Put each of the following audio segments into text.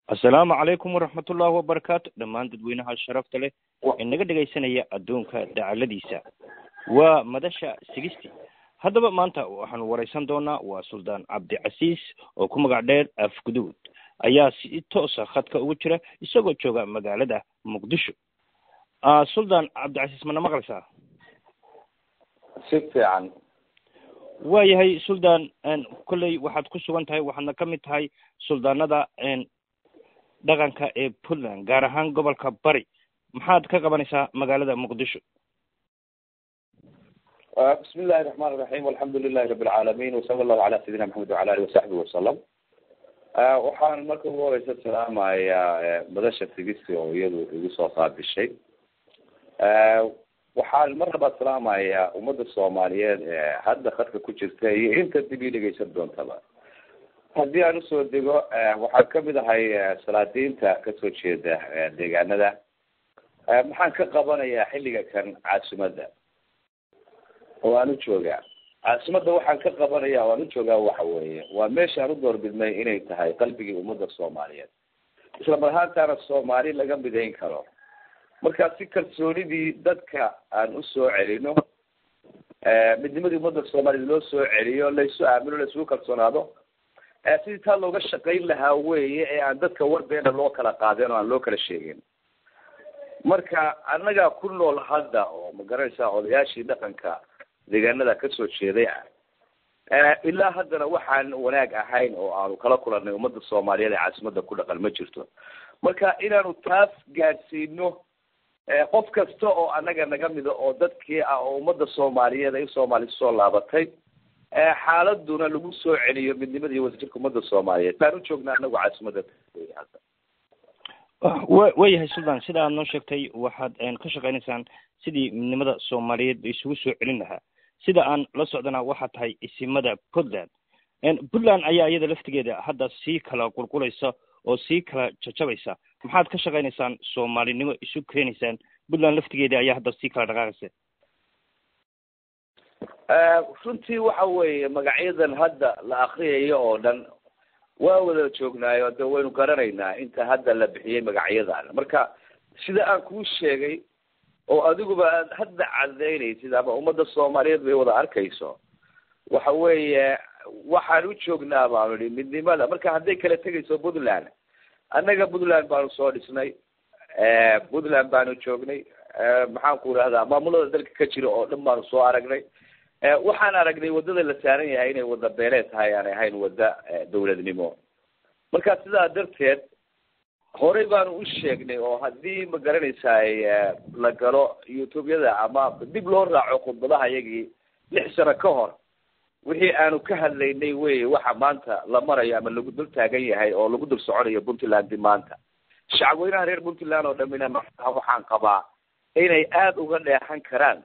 assalaamu calaykum waraxmat ullaahi wabarakaatu dhammaan dadweynaha sharafta leh ee naga dhegaysanaya adduunka dacaladiisa waa madasha sigisti haddaba maanta waxaanu waraysan doonaa waa suldaan cabdicasiis oo ku magac dheer afguduud ayaa si toosa khadka ugu jira isagoo jooga magaalada muqdisho suldaan cabdicasiis mana maqlaysaa si fiican waayahay suldaan kolley waxaad ku sugan tahay waxaadna ka mid tahay suldaanada dhaqanka ee puntland gaar ahaan gobolka bari maxaad ka qabanaysaa magaalada muqdisho bismi illahi raxmaan iraxiim alxamdu lilahi rabi alcaalamiin wasala allahu cala sayidina maxamed wacala alihi wasaxbihi wasalam waxaan marka ugu horeysa salaamayaa madasha tigisi oo iyadu igu soo qaabishay waxaan mar labaad salaamayaa ummadda soomaaliyeed ee hadda khadka ku jirta iyo inta dib ii dhegeysan doontaba haddii aan usoo dego waxaan kamid ahay salaadiinta kasoo jeeda deegaanada maxaan ka qabanayaa xilliga kan caasimadda oo aan u joogaa caasimadda waxaan ka qabanaya o aan u joogaa waxa weeye waa meesha aan u doorbidnay inay tahay qalbigii ummadda soomaaliyeed isla mar ahaantaana soomaali laga midayn karo marka si kalsoonidii dadka aan usoo celino midnimadii ummadda soomaaliyeed loo soo celiyo laysu aamino laysugu kalsoonaado sidii taa looga shaqayn lahaa weye ee aan dadka warbeena loo kala qaadeen oo aan loo kala sheegin marka annagaa ku nool hadda oo ma garanaysaa odayaashii dhaqanka deegaanada kasoo jeeday ah ilaa haddana waxaan wanaag ahayn oo aanu kala kulanay ummadda soomaaliyeed ee caasimadda ku dhaqan ma jirto marka inaanu taas gaadhsiino qof kasta oo annaga naga mida oo dadkii ah oo ummadda soomaaliyeed ay soomaali soo laabatay xaaladuna lagu soo celiyo midnimada iyo wadajirka ummadda soomaaliyeed baan u joognaa anagu caasimadda hadda wa waayahay suldaan sida aad noo sheegtay waxaad ka shaqaynaysaan sidii midnimada soomaaliyeed isugu soo celin lahaa sida aan la socdana waxaa tahay isimada puntland puntland ayaa iyada laftigeeda hadda sii kala qulqulaysa oo sii kala jajabaysa maxaad ka shaqaynaysaan soomaalinimo isu keenaysaan puntland laftigeeda ayaa hadda sii kala dhaqaaqaysa runtii waxa weeye magacyadan hadda la akriyayo oo dhan waa wada joognaayo de waynu garanaynaa inta hadda la bixiyey magacyadan marka sida aan kuu sheegay oo adiguba aad hadda cadaynaysid ama ummadda soomaaliyeed bay wada arkayso waxa weeye waxaan u joognaa baanu idhi midnimada marka hadday kala tegayso puntland annaga puntland baanu soo dhisnay puntland baanu joognay maxaan ku idhahdaa maamulada dalka ka jira oo dhan baanu soo aragnay waxaan aragnay waddada la saaran yahay inay wadda beeleed tahay aanay ahayn wadda dawladnimo marka sidaa darteed horey baanu u sheegnay oo haddii ma garanaysaay la galo youtube-yada ama dib loo raaco khudbadaha iyagii lix sano ka hor wixii aanu ka hadlaynay wey waxa maanta la marayo ama lagu dul taagan yahay oo lagu dul soconayo puntlandi maanta shacabweynaha reer puntland oo dhamina maa waxaan qabaa inay aada uga dheexan karaan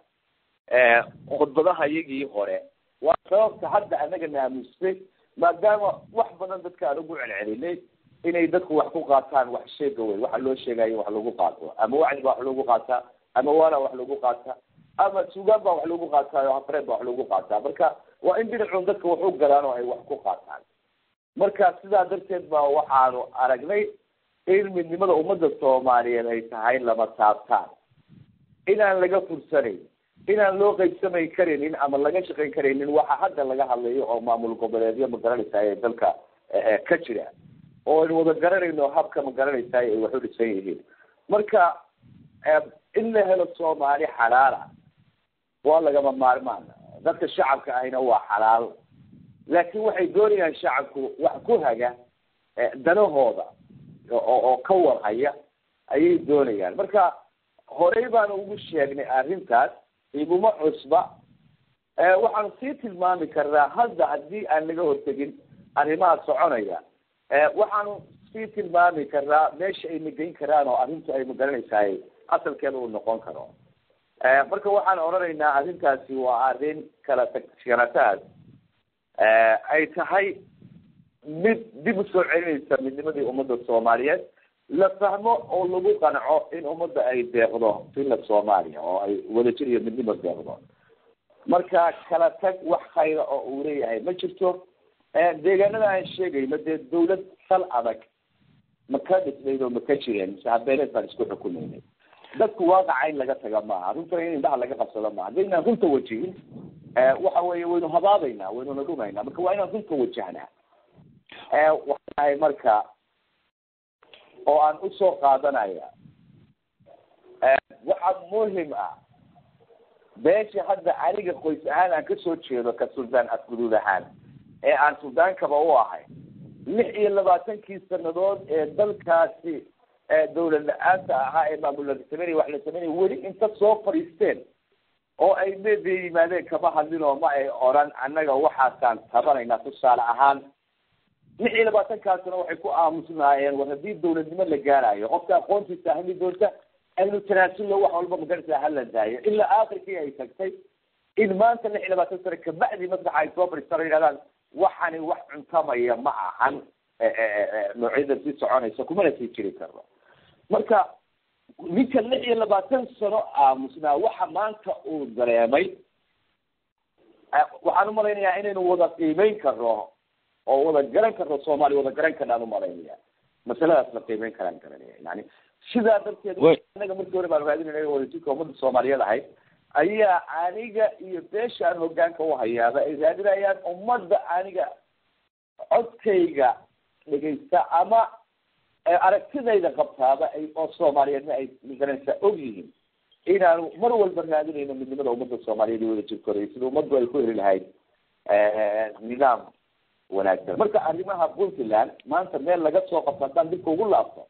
khudbadaha iyagii hore waa sababta hadda anaga naamustay maadaama wax badan dadka aan ugu celcelinay inay dadku wax ku qaataan wax sheega wey waxa loo sheegayo wax lagu qaato ama wacdi baa wax lagu qaataa ama waana wax lagu qaataa ama sugaan baa wax lagu qaataayo hafreed baa wax lagu qaataa marka waa in dhinacun dadka wax u galaan oo ay wax ku qaataan marka sidaa darteed baa waxaanu aragnay in midnimada ummadda soomaaliyeed ay tahay lama taabtaan inaan laga fursanayn inaan loo qaybsamay karaynin ama laga shaqayn karaynin waxa hadda laga hadlayo oo maamul goboleedyo ma garanaysaay ee dalka ka jira oo aynu wada garanayno habka ma garanaysaay ay wax u dhisan yihiin marka in la helo soomaali xalaala waa lagama maarmaan dadka shacabka ahina waa xalaal laakiin waxay doonayaan shacabku wax ku haga danahooda oo oo ka warhaya ayay doonayaan marka horey baanu ugu sheegnay arrintaas iguma cusba waxaanu sii tilmaami karnaa hadda haddii aan laga hortegin arrimaha soconaya waxaanu sii tilmaami karnaa meesha ay nageyn karaan oo arrintu ay magaranaysaay asalkeeda uu noqon karo marka waxaan odhanaynaa arrintaasi waa arrin kala tagsanataas ay tahay mid dib usoo celinaysa midnimadii ummadda soomaaliyeed la fahmo oo lagu qanco in ummadda ay deeqdo filla soomaaliya oo ay wadajir iyo midnimo deeqdo marka kala tag wax khayra oo uu leeyahay ma jirto deegaanada aan sheegayno dee dawlad sal adag ma ka dhisnayd oo ma ka jireen mise habeeleed baan isku xukumaynay dadku waaqaca in laga taga maaha runtana in indhaha laga qabsado maaha haddaynaan runta wajihin waxa weeye waynu habaabaynaa waynuna dhumaynaa marka waa inaan runta wajahnaa waxaay marka oo aan usoo qaadanaya waxaa muhim ah beesha hadda aniga qoys ahaan aan kasoo jeedo ka suldaan afguduud ahaan ee aan suldaankaba u ahay lix iyo labaatankii sanadood ee dalkaasi dawlad la-aanta ahaa ee maamul la sameynaya wax la sameynaya weli inta soo fadhiisteen oo ay media yimaadeen kama hadlin oo ma ay oran annaga waxaasaan tabanaynaa tusaale ahaan lix iyo labaatankaasna waxay ku aamusnaayeen war haddii dawladnimo la gaarayo qofka aqoontiisa hali doonta aynu tanaasullo wax walba magarasa hala daayo ilaa aakhirkii ay tagtay in maanta lix iyo labaatan sano kabacdi maslaxa ay soo fadhiistaan o yidhahdaan waxani wax cuntamaya ma ahan noocyada sii soconaysa kumana sii jiri karno marka ninka lix iyo labaatan sano aamusnaa waxa maanta uu dareemay waxaan umalaynayaa inaynu wada qiimeyn karno oo wada garan karno soomaaliya wada garan karnaan umalaynaya masaladaas la qiimeyn karaan garanaya yani sidaa darteed anaga markii hore baan raadinayna wadajirka ummadda soomaaliyeed ahayd ayaa aniga iyo beeshaan hogaanka uhayaaba ay raadinayaan ummadda aniga codkayga dhegaysta ama aragtidayda qabtaaba ay oo soomaaliyeedna ay magaranaysaa og yihiin inaanu mar walba raadinayno midnimada ummadda soomaaliyeed iyo wadajirkooda iyo sida ummaddu ay ku heli lahayd nidaam wanaagsan marka arrimaha puntland maanta meel laga soo qabto haddaan dibka ugu laabto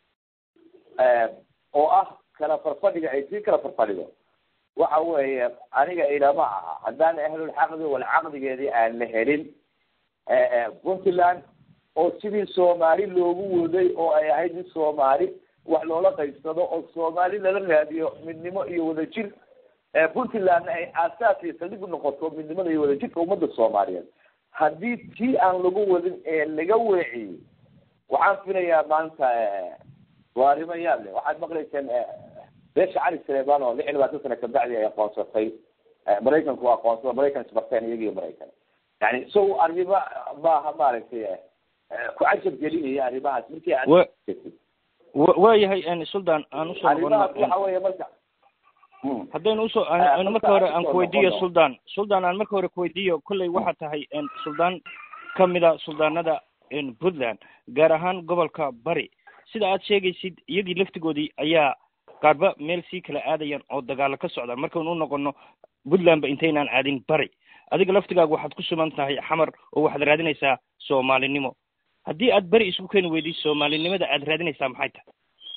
oo ah kala farfadhiga ay sii kala farfadhido waxa weeye aniga ilama aha haddaan ahlulxaqdi walcaqdigeedii aan la helin puntland oo sidii soomaali loogu waday oo ay ahayd in soomaali wax loola qaybsado oo soomaali lala raadiyo midnimo iyo wadajir puntlandna ay aasaas iyo saldhig u noqoto midnimada iyo wadajirka ummadda soomaaliyeed haddii tii aan lagu wadin ee laga weeciyey waxaan filayaa maanta waa arrimo yaab leh waxaad maqlayseen beesha cali saleeman oo lix iyo labaatan sano kabacdi ay aqoonsatay maraykanku aqoonsada maraykan isbarteen iyagiyo maraykan yani so arrimo maaha maaragtay ku cajab gelinaya arrimahaas markii aad waayahay suldan aan usoo arrimahaas waxa weeye marka haddaynu usoo aan marka hore aan kuweydiiyo suldan suldan aan marka hore kuweydiiyo kolley waxaa tahay suldaan kamida suldaanada puntland gaar ahaan gobolka bari sida aad sheegaysid iyagii laftigoodii ayaa qaarba meel sii kala aadayaan oo dagaalo ka socdaan markaynu u noqono puntland ba intaynaan aadin bari adiga laftigaaga waxaad ku sugan tahay xamar oo waxaad raadinaysaa soomaalinimo haddii aad beri isku keeni weydiy soomaalinimada aad raadinaysaa maxay tahay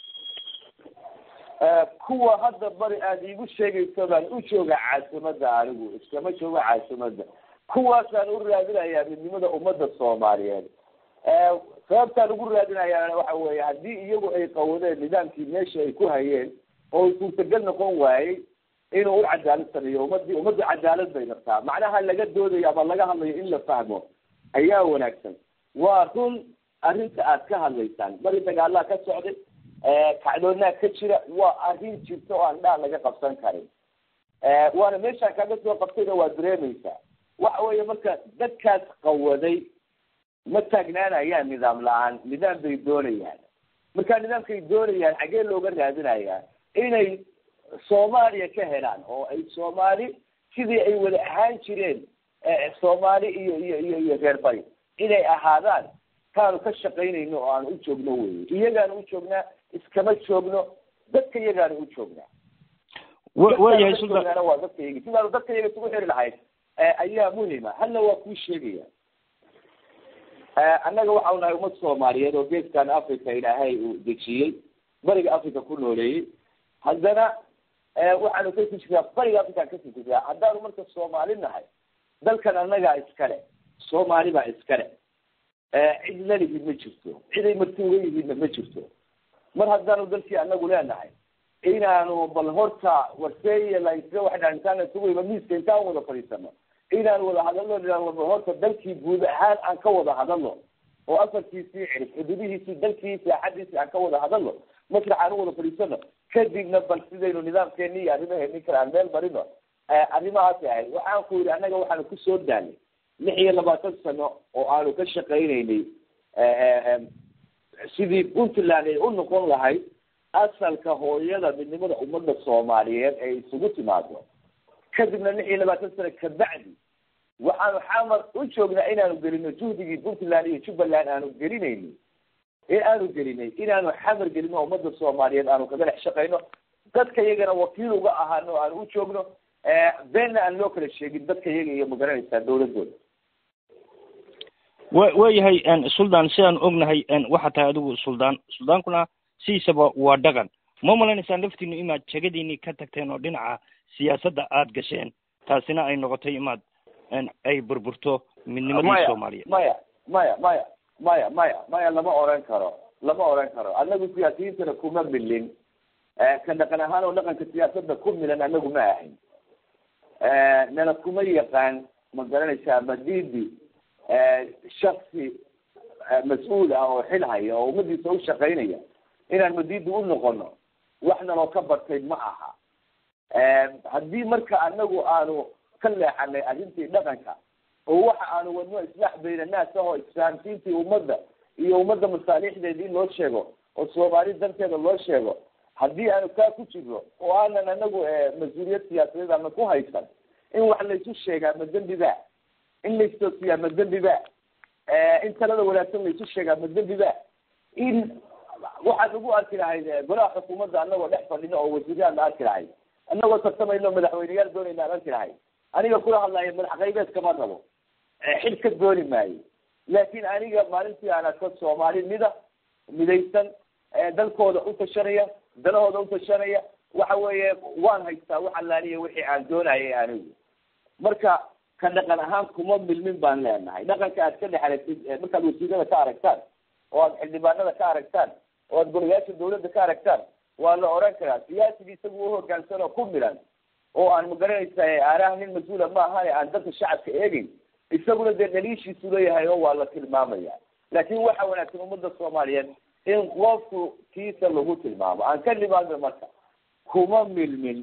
kuwa hadda bari aada iigu sheegayso baan u jooga caasimada anigu iskama joogo caasimada kuwaasaan u raadinayaa midnimada ummadda soomaaliyeed sababtaan ugu raadinayaa waxa weeye haddii iyagu ay qawadeen nidaamkii meesha ay ku hayeen oo suurtagal noqon waayey inuu u cadaalad sameeyo ummadii ummadda cadaalad bay rabtaa macnaha laga doodayo ama laga hadlayo in la fahmo ayaa wanaagsan waa run arrinta aad ka hadlaysaan bari dagaalaa ka socday kacdoonaa ka jira waa arrin jirta oo aan dhaan laga qabsan karin waana meeshaan kaga soo qabtayna waa dareemaysaa waxa weeye marka dadkaas qawaday ma taagnaanayaan nidaam la-aan nidaam bay doonayaan marka nidaamkay doonayaan xaggee looga raadinayaa inay soomaaliya ka helaan oo ay soomaali sidii ay wada ahaan jireen soomaali iyo iyo iyo iyo reer bari inay ahaadaan kaanu ka shaqaynayno oo aan u joogno wey iyagaanu u joognaa iskama joogno dadka iyagaanu u joognaa waayahay suldan waa dadka iyagi sidaanu dadka iyaga isugu xiri lahayd ayaa muhima hadna waa kuu sheegaya annaga waxau nahay ummad soomaaliyeed oo geeskan africa ilaahay uu dejiyey bariga africa ku nooleeyey haddana waxaanu ka sijirtaa bariga african ka sijirtaa haddaanu marka soomaali nahay dalkan annagaa iskale soomaali baa iskale cid lalihid ma jirto ciday marti uga yihiidna ma jirto mar haddaanu dalkii anagu leenahay inaanu bal horta warseeya laisga waxdhaan intaan isugu ima miiska intaan wada fadhiisano inaan wada hadalno inaan bal horta dalkii guud ahaan aan ka wada hadalno oo afarkiisii cirif xuduudihiisii dalkii saaxadiisii aan ka wada hadalno masrax aan u wada fadhiisano kadibna bal sidaynu nidaamkeeni iyo arrimaheeni kale aan meel marino arrimahaasi ahayd waxaan ku yidhi annaga waxaanu kusoo daalay lix iyo labaatan sano oo aanu ka shaqaynaynay sidii puntland ay u noqon lahayd asalka hooyada midnimada ummadda soomaaliyeed ay isugu timaado kadibna lix iyo labaatan sano kabacdi waxaanu xamar u joognaa inaanu gelino juhdigii puntland iyo jubbaland aanu gelinayni ee aanu gelinay inaanu xamar gelino ummadda soomaaliyeed aanu kaga dhex shaqayno dadka iyagana wakiil uga ahaano o aanu u joogno beenna aan loo kala sheegin dadka iyaga iyo magaranaysaa dawladooda wa waayahay suldaan sidaan ognahay waxaa tahay adigu suldaan suldaankuna sidiisaba waa dhaqan ma malanaysaan laftiinu imaad jegadiinii ka tagteen oo dhinaca siyaasadda aada gasheen taasina ay noqotay imaad ay burburto midnimadii soomaaliyeed maya maya maya maya maya maya lama oran karo lama oran karo anagu siyaasiyiintana kuma milin ka dhaqan ahaan oo dhaqanka siyaasadda ku milan anagu ma ahayn nana kuma yaqaan ma garanaysaa madidi shaksi mas-uul ah oo xil haya oo ummadiisa u shaqaynaya inaan madidi u noqono wax naloo ka bartay ma aha haddii marka anagu aanu ka leexanay arrintii dhaqanka oo waxa aanu wadno islaax bayna naas ah oo isfahamsiintii ummadda iyo ummadda masaalixdeedii loo sheego oo soomaali darteeda loo sheego haddii aanu kaa ku jirno oo aanan anagu mas-uuliyad siyaasadeed aana ku haysan in wax laysu sheegaa ma dembi ba in laystoosiyaa ma dembi ba in talada wanaagsan laysu sheegaa ma dembi ba in waxaad ugu arki lahayd golaha xukuumadda anagoo dhex fadhino oo wasiiraad la arki lahayd anagoo tartamayno madaxweyneyaal doonayna aan arki lahayd aniga kula hadlaayo madax qaybeed kama rabo xil ka dooni maayo laakin aniga maalintii aan arko soomaali mida midaysan dalkooda u tashanaya dalahooda utashanaya waxa weeye waan haystaa wax allaaliya wixii aan doonayay anigu marka ka dhaqan ahaan kuma milmin baan leenahay dhaqanka aad ka dhex aragtid markaad wasiirada ka aragtaan oo aad xildhibaanada ka aragtaan oo aad golayaasha dawladda ka aragtaan waa la oran karaa siyaasigii isagu uhogaansan oo ku milan oo aan magaranaysa aaraha nin mas-uula ma ahane aan dadka shacabka eegeyn isaguna dee dhaliishiisu leeyahay oo waa la tilmaamaya laakin waxa wanaagsan ummadda soomaaliyeed in qofku kiisa lagu tilmaamo aan ka nimaadno marka kuma milmin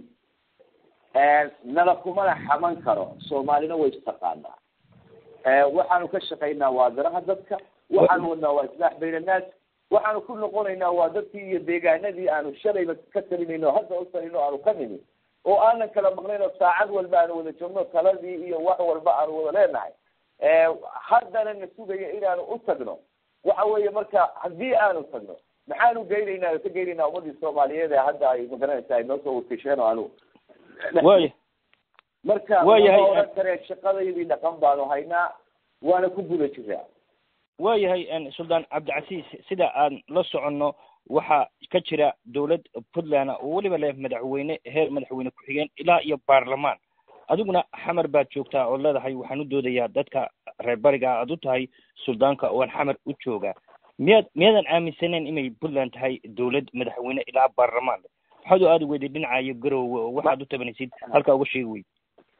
nala kumana xaman karo soomaalina way istaqaanaa waxaanu ka shaqaynaa waa daraha dadka waxaanu wadnaa waa islaax bayna annaas waxaanu ku noqonaynaa waa dadkii iyo deegaanadii aanu shalayba ka talinayno hadda u talino aanu ka nimi oo aanan kala maqnayn oo saacad walba aanu wada joogno taladii iyo wax walba aanu wada leenahay haddana na sugaya inaanu u tagno waxa weeye marka haddii aanu tagno maxaanu geynaynaa oo ka geynaynaa ummadii soomaaliyeed ee hadda ay magaranaysa ay noo soo wakisheen oo aanu waya marka Waayahay. lama oran karee shaqadaydii dhaqan baanu haynaa waana ku guda jiraa waayahay suldaan cabdicasiis sida aan la soconno waxaa ka jira dowlad puntland oo weliba leh madaxweyne heer madaxweyne ku-xigeen ilaa iyo baarlamaan adiguna xamar baad joogtaa oo leedahay waxaan u doodayaa dadka reer bariga aad u tahay suldaanka oo aan xamar u joogaa miyaad miyaadan aaminsaneyn inay puntland tahay dowlad madaxweyne ilaa baarlamaan leh waxaad u aadi weyday dhinaca iyo garoowe oo waxaad u tabanaysid halkaa uga sheegi weyd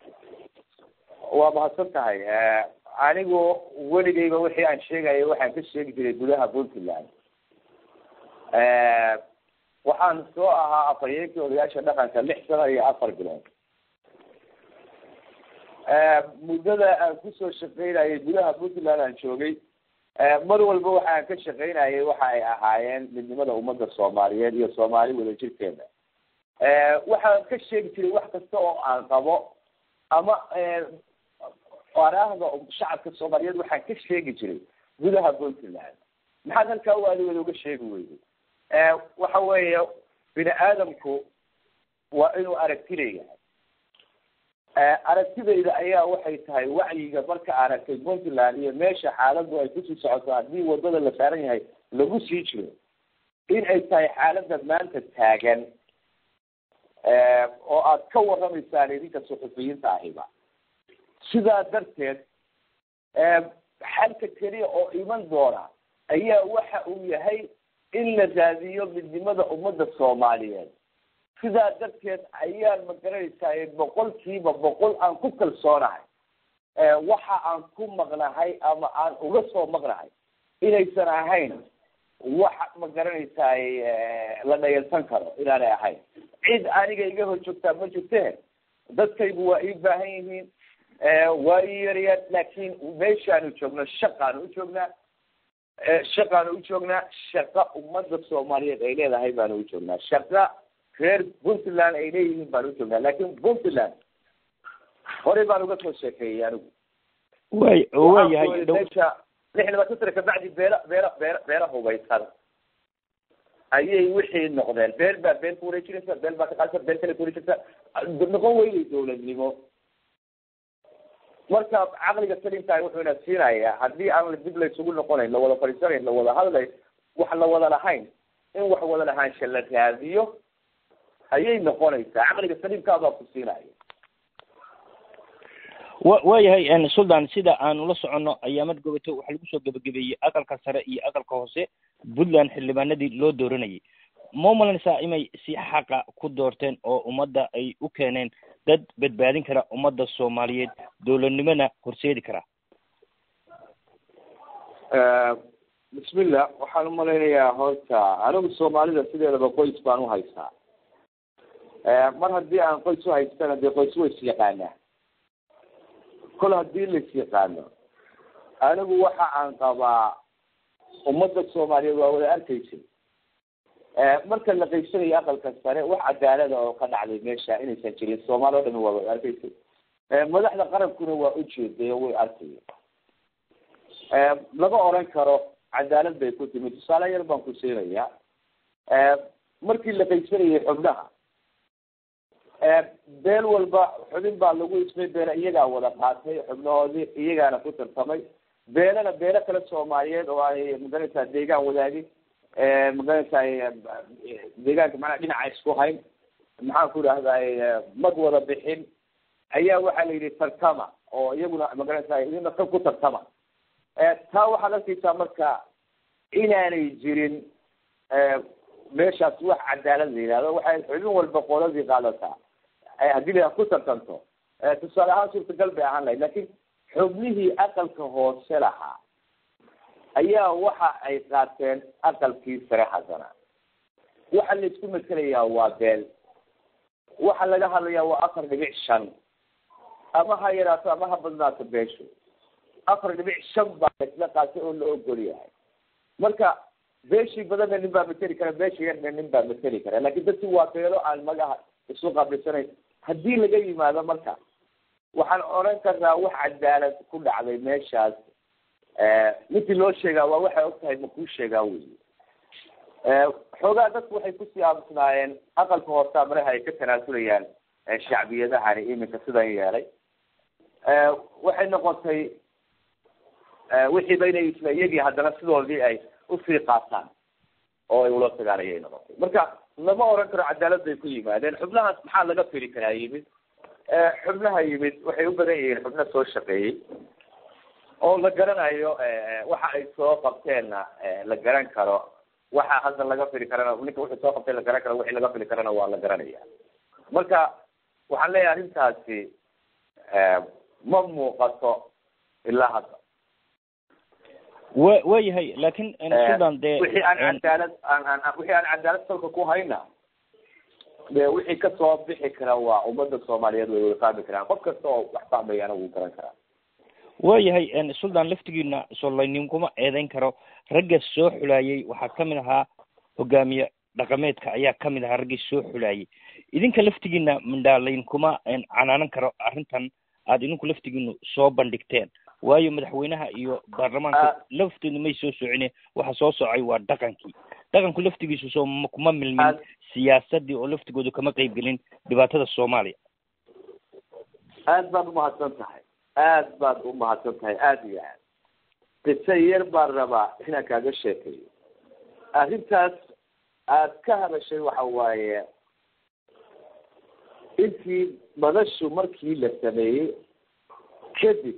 waa mahadsan tahay anigu weligayba wixii aan sheegaya waxaan ka sheegi jiray gudaha puntland waxaan soo ahaa afhayeenkii odayaasha dhaqanka lix sano iyo afar bilood muddada aan kusoo shaqaynayay gudaha puntland aan joogay mar walba waxaan ka shaqaynayay waxa ay ahaayeen midnimada ummadda soomaaliyeed iyo soomaali wadajirkeeda waxaan ka sheegi jiray wax kasta oo aan qabo ama araahda shacabka soomaaliyeed waxaan ka sheegi jiray gudaha puntland maxaad halkaa u adigooda uga sheegi weyday waxa weeye bini aadamku waa inuu aragti leeyahay aragtidayda ayaa waxay tahay wacyiga marka aragtay puntland iyo meesha xaaladu ay kusii socoto haddii wadada la saaran yahay lagu sii jiro in ay tahay xaalada maanta taagan oo aad ka warramaysaan idinka suxufiyiinta ahiba sidaa darteed xalka keliya oo iman doona ayaa waxa uu yahay in la raadiyo midnimada ummadda soomaaliyeed sidaa darteed ayaan magaranaysaa boqolkiiba boqol aan ku kalsoonahay waxa aan ku maqnahay ama aan uga soo maqnahay inaysan ahayn wax magaranaysaa la dhayalsan karo inaanay ahayn cid aniga iga hor joogtaa ma jirte dadkaygu waa ii baahan yihiin waa ii yarayaan laakin meeshaanu joogno shaqaanu u joognaa shaqaanu u joognaa shaqa ummadda soomaaliyeed ay leedahay baanu u joognaa shaqa reer puntland ay leeyihiin baanu u joognaa laakin puntland horey baan uga soo sheekeeyey anigu way waayahay meesha lix labaatan sana kabacdi beela beela beela beela hubaysan ayay wixii noqdeen beel baa beel ku wareejinaysa beel baa ka qaadisa beel kale ku wareejinaysa noqon weyday dawladnimo marka caqliga salimkaah wuxuu ina siinayaa haddii aan dib laysugu noqonayn lawada fadhiisanayn lawada hadlay wax la wada lahayn in wax wada lahaansha la raadiyo ayay noqonaysaa caqliga saliimkaa baa ku siinaya wa waayahay suldan sida aanu la soconno ayaamad gobato waxaa lagu soo gebagabeeyey aqalka sare iyo aqalka hoose puntland xildhibaanadii loo dooranayay ma umalanaysaa inay si xaqa ku doorteen oo ummadda ay u keeneen dad badbaadin kara ummadda soomaaliyeed dowladnimona horseedi kara bismillah waxaan umalaynayaa horta anigu soomaalida sideedaba qoys baan uhaystaa mar haddii aan qoys uhaystana dee qoys ways yaqaanaa kol haddii lais yaqaano anigu waxa aan qabaa ummadda soomaaliyeed waa wada arkaysay marka la qaybsanayo aqalka sare wax cadaalada oo ka dhacday meesha inaysan jirin soomaali o dhami waa wada arkaysay madaxda qarankuna waa ujeeday oo way arkaya lama oran karo cadaalad bay ku timid tusaale yar baan ku siinaya markii la qaybsanayay xubnaha beel walba xubin baa lagu ismay beela iyagaa wada qaatay xubnahoodii iyagaana ku tartamay beelana beelo kale soomaaliyeed oo ay magaranaysaa deegaan wadaagin magaranaysaa deegaanka macnaa dhinaca isku hayn maxaan ku idhahday mag wada bixin ayaa waxaa la yidhi tartama oo iyaguna magaranaysaa idina kan ku tartama taa waxaad arkaysaa marka inaanay jirin meeshaas wax cadaalad la yihahdo waxay xubin walba qoladii qaadataa haddii la ku tartanto tusaale ahaan suurtagal bay ahaan lahayd lakin xubnihii aqalka hoose lahaa ayaa waxa ay qaateen aqalkii sare haddana waxa la isku matelayaa waa beel waxa laga hadlayaa waa afar dhibic shan ama ha yaraato ama ha badnaato beeshu afar dhibic shan baa laisla qaatay oo la ogol yahay marka beeshii badanna nin baa mateli kara beeshii yarna nin baa mateli kara lakin dadki waa beelo aan magaha isu qaablisanayn haddii laga yimaado marka waxaan oran karnaa wax cadaalad ku dhacday meeshaas ninkii loo sheegaa waa waxay og tahay makuu sheegaa wey xoogaa dadku waxay kusii aamusnaayeen aqalka hoosea maraha ay ka tanaasulayaan shacbiyadahani iminka sidan yeelay waxay noqotay wixiiba inay isla iyagii haddana sidoodii ay usii qaataan oo ay ula tagaan ayay noqotay marka lama oran karo cadaalad bay ku yimaadeen xubnahaas maxaa laga fili karaa yimid xubnaha yimid waxay u badan yihiin xubno soo shaqeeyey oo la garanayo waxa ay soo qabteenna la garan karo waxa hadda laga fili karana ninka wuxuu soo qabtay la garan karo wixii laga fili karana waa la garanaya marka waxaan leeyahay arrintaasi ma muuqato ilaa hadda wa waayahay laakin sudan dee wixii aan cadaalad aan aan wixii aan cadaalad salka ku hayna de wixii kasoo bixi kara waa ummadda soomaaliyeed way wada fahmi karaan qof kasta oo wax fahmayana wuu garan karaa waayahay suldan laftigiina solayninkuma eedeyn karo ragga soo xulaayay waxaa kamid ahaa hogaamiye dhaqameedka ayaa kamid ahaa raggii soo xulaayay idinka laftigiina mindhaalaynkuma canaanan karo arrintan aada idinku laftigiinu soo bandhigteen waayo madaxweynaha iyo baarlamaanka laftoodu may soo socine waxa soo socay waa dhaqankii dhaqanku laftigiisu soo kuma milmin siyaasadii oo laftigoodu kama qeybgelin dhibaatada soomaaliya aad baad umahadsan tahay aad baad umahadsan tahay aada iyo aad qise yar baan rabaa inaan kaaga sheekeeyo arrintaas aad ka hadashay waxa waaye intii madashu markii la sameeyey kadib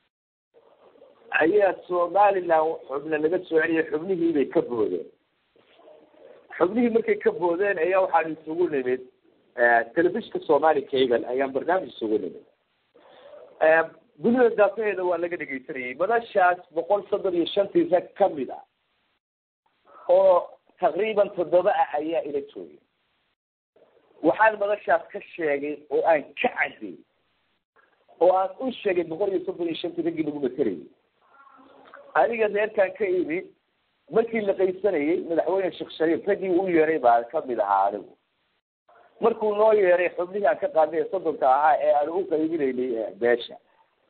ayaa somaliland xubna laga soo celiyay xubnihii bay ka boodeen xubnihii markay ka boodeen ayaa waxaan isugu nimid telefishinka somali cable ayaan barnaamij isugu nimid dunida daafaheeda waa laga dhegeysanayay madashaas boqol soddon iyo shantii rag kamid ah oo taqriiban toddoba ah ayaa ila joogay waxaan madashaas ka sheegay oo aan ka caddeeyey oo aan u sheegay boqol iyo soddon iyo shantii raggii lagu materayay aniga reerkaan ka imid markii la qaysanayey madaxweyne sheekh shariif raggii u yeeray baa kamid ahaa anigu markuu noo yeeray xubnihii aan ka qaadnay ee soddonka ahaa ee aan u qaybinaynay beesha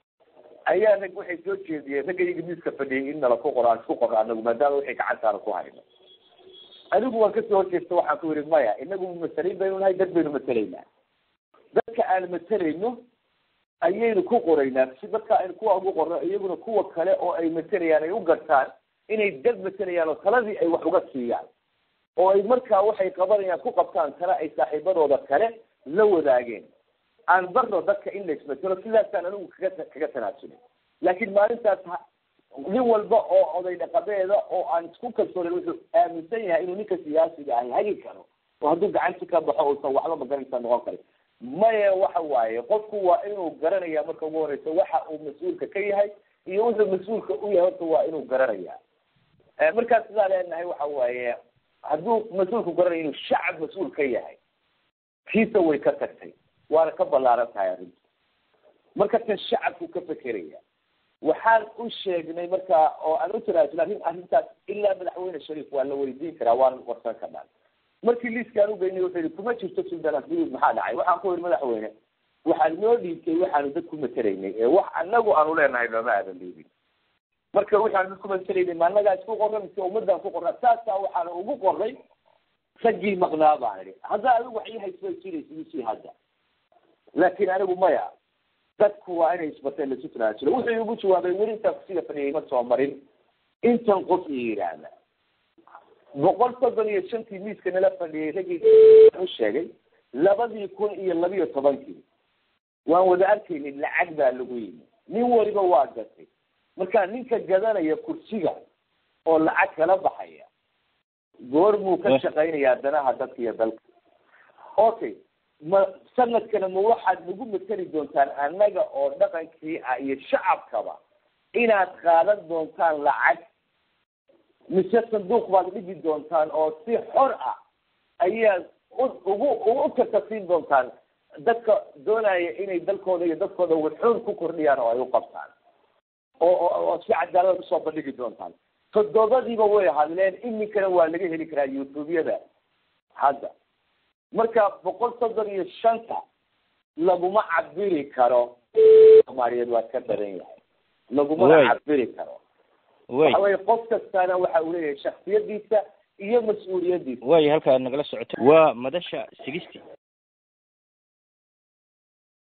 ayaa rag waxay soo jeediyeen ragga iyaga miiska fadhiyay in nala ku qoro aan isku qorno anagu maadaama wixii gacantaana ku hayno anigu waan kasoo horjeesta waxaan ku yihi maya inagu masaliin baynu nahay dad baynu matelaynaa dadka aan matelayno ayaynu ku qoraynaa si dadka aynu kuwa ugu qorno iyaguna kuwa kale oo ay matelayaan ay u gartaan inay dad matelayaan oo taladii ay wax uga siiyaan oo ay markaa waxay qabanayaan ku qabtaan tale ay saaxiibadooda kale la wadaageen aan barno dadka in la ismatelo sidaasaan anigu kaga kaga tanaasulay laakiin maalintaas nin walba oo oday dhaqameeda oo aan isku kalsoonen wuxuu aaminsan yahay inuu ninka siyaasiga ahi hagi karo oo hadduu gacanti ka baxo uusan waxba magaranaysa noqon karin maya waxa waaye qofku waa inuu garanaya marka ugu horeysa waxa uu mas-uulka ka yahay iyo wuxuu mas-uulka u yahay horta waa inuu garanaya markaas sidaa leenahay waxa waaye hadduu mas-uulku garanayo inuu shacab mas-uul ka yahay kiisa way ka tagtay waana ka ballaaran tahay arrintu marka kan shacabku ka fekeraya waxaan u sheegnay marka oo aan u tanaasula arrin arrintaas ilaa madaxweyne shariif waa la weydiin karaa waan warsan karnaa markii liiskaan ugeynay wuxuu yihi kuma jirto suldan asliid maxaa dhacay waxaan ku yihi madaxweyne waxaan noo dhiibtay waxaanu dad ku matelaynay ee wax anagu aanu leenahay nooma aadan dhiibin marka waxaanu dad ku matelaynay ma annagaa isku qorra mise ummadaan ku qorra saasaa waxaana ugu qorray raggii maqnaa baan idhi hadda adigu wax ii hayso jiraysidisii hadda laakiin anigu maya dadku waa inay isbateen laisu tanaasulo wuxuu igu jawaabay weli intaa kusiga fadhiyay ma soo marin intan qof i yidhaahda boqol soddon iyo shantii miiska nala fadhiyay raggii u sheegay labadii kun iyo labiyo tobankii waan wada arkaynay lacag baa lagu yimi nin waliba waa gatay marka ninka gadanaya kursiga oo lacag kala baxaya goor muu ka shaqaynayaa danaha dadka iyo dalka okay ma sanadkana ma waxaad nagu mateli doontaan annaga oo dhaqankii ah iyo shacabkaba inaad qaadan doontaan lacag mise sanduuq baad dhigi doontaan oo si xor ah ayaad ugu ugu tartasiin doontaan dadka doonaya inay dalkooda iyo dadkooda wuxuun ku kordhiyaan oo ay u qabtaan oo oo si cadaalada usoo bandhigi doontaan toddobadiiba way hadleen iminkana waa laga heli karaa youtube-yada hadda marka boqol soddon iyo shanta laguma cabiri karo soomaaliyeed waa ka daran yahay lagumana cabiri karo waxa weye qof kastana waxa uu leeyahay shaksiyadiisa iyo mas-uuliyadiisa waaya halka aad nagala socoto waa madasha sigisti